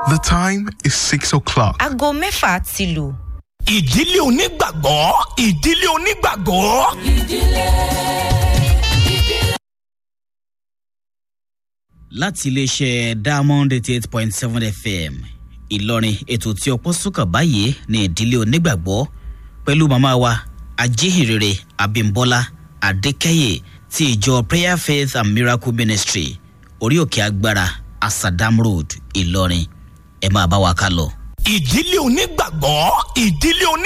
The time is 6 o'clock. aago mẹ́fà ti lù. ìdílé onígbàgbọ́ ìdílé onígbàgbọ́. láti iléeṣẹ́ diamond eighty eight point seven fm ìlọrin ètò tí ọpọ́ sùkà báyìí ní ìdílé onígbàgbọ́ pẹ̀lú màmá wa ajíhìnrere abimbola adékẹ́yẹ ti ìjọ prayer faith and miracle ministry orí òkè agbára asadam road ìlọrin ẹ máa bá wa ká lọ. ìdílé onígbàgbọ́ ìdílé oní.